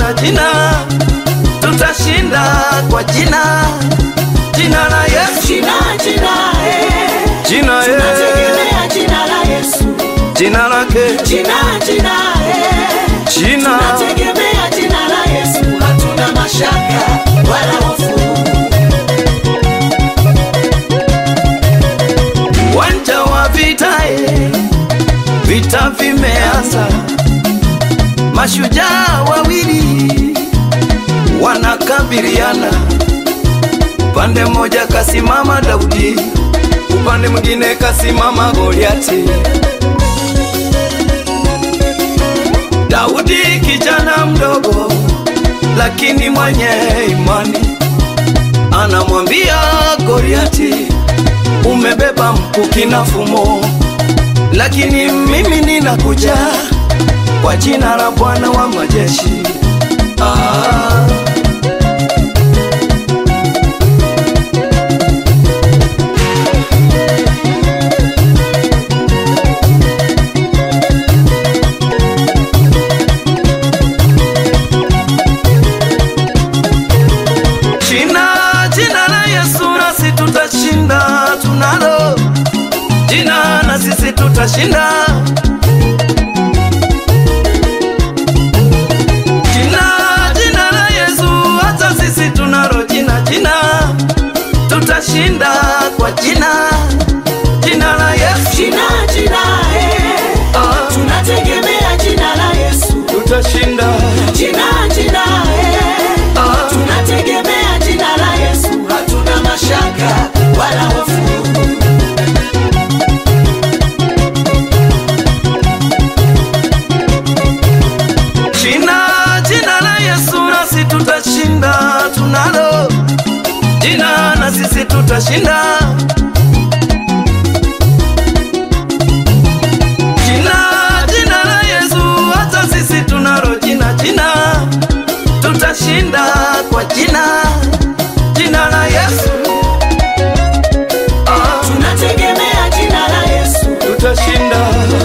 jina jina, tutashinda kwa jina jina la Yesu, Jina, jina, eh. jina eh, Tunategemea jina la Yesu. jina lake Jina, jina, eh. jina Tunategemea jina la Yesu. Hatuna mashaka wala hofu. uwanja wa vita eh, vita vimeanza, mashujaa wawili wanakabiliana, upande mmoja kasimama Daudi, upande mwingine kasimama Goliati. Daudi kijana mdogo, lakini mwenye imani, anamwambia Goliati, umebeba mkuki na fumo, lakini mimi ninakuja kwa jina la Bwana wa majeshi. Ah. Jina, jina la Yesu nasi tutashinda, tunalo jina na sisi tutashinda. Jina, jina la Yesu hata sisi tunalo jina, jina tutashinda kwa jina, jina la Yesu Jina, jina, eh. ah, Tunategemea jina la Yesu. tutashinda Jina, jina, eh. ah, Tunategemea jina la Yesu. Hatuna mashaka wala hofu. Jina, jina la Yesu nasi tutashinda, tunalo jina na sisi tutashinda. Jina, jina la Yesu hata sisi tunalo jina, jina tutashinda kwa jina, jina la Yesu ah, Tunategemea jina la Yesu. tutashinda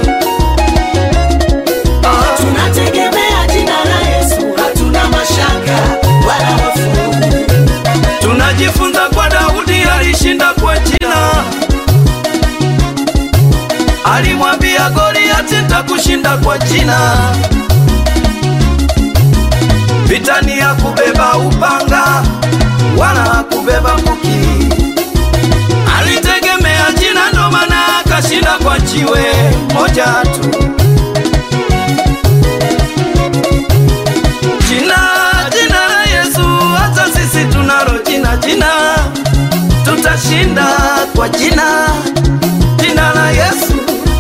ah, Tunategemea jina la Yesu. Hatuna mashaka wala hofu. Tunajifunza kwa Daudi alishinda kwa jina, alimwambia Goliati nitakushinda kwa jina. Vita ni ya kubeba upanga wala kubeba mkuki, alitegemea jina, ndo maana akashinda kwa jiwe moja tu. Jina, jina la Yesu, hata sisi tunalo jina, jina tutashinda kwa jina, jina la Yesu.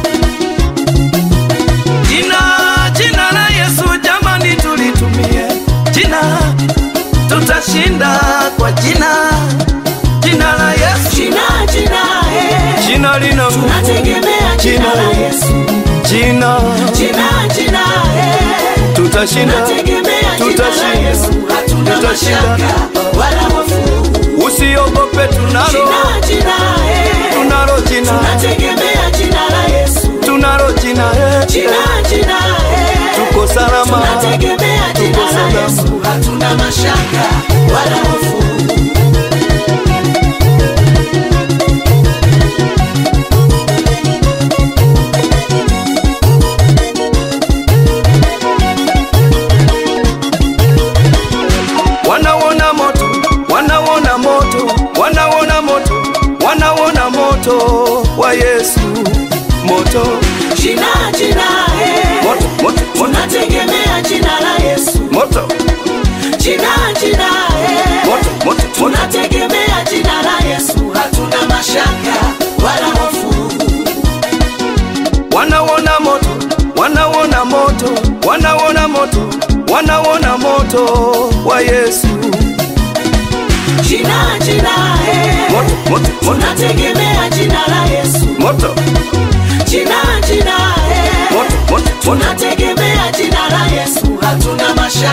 Jina, jina la Yesu, jamani, tulitumie jina, tutashinda kwa jina, jina la Yesu. Jina, jina, eh. Jina lina nguvu, Tunategemea jina la Yesu. jina Jina, jina, eh. tutashinda, Tunategemea jina la tutashinda, Yesu. Hatuna tutashinda. mashaka wala hofu. Usiogope, tunalo Jina, jina, eh. tunalo jina, Tunategemea jina la Yesu. tunalo jina, eh, Jina, jina, eh. tuko salama, Tunategemea jina tuko la salama. Yesu. Hatuna mashaka wala hofu. Wanauona moto, wanauona moto, wanauona moto, wanauona moto wa Yesu, moto, Jina, jina, eh. moto, moto, moto, Tunategemea jina la Yesu. moto, Jina, jina, eh. moto, moto, moto. Tunategemea jina la Yesu. Hatuna mashaka wala hofu. Wanauona moto, wanauona moto, wanauona moto, wanauona moto wa Yesu, Jina, jina, eh. moto, moto, moto, Tunategemea jina la Yesu. moto, Jina, jina, eh. moto, moto, moto. Tunategemea jina la Yesu. Hatuna mashaka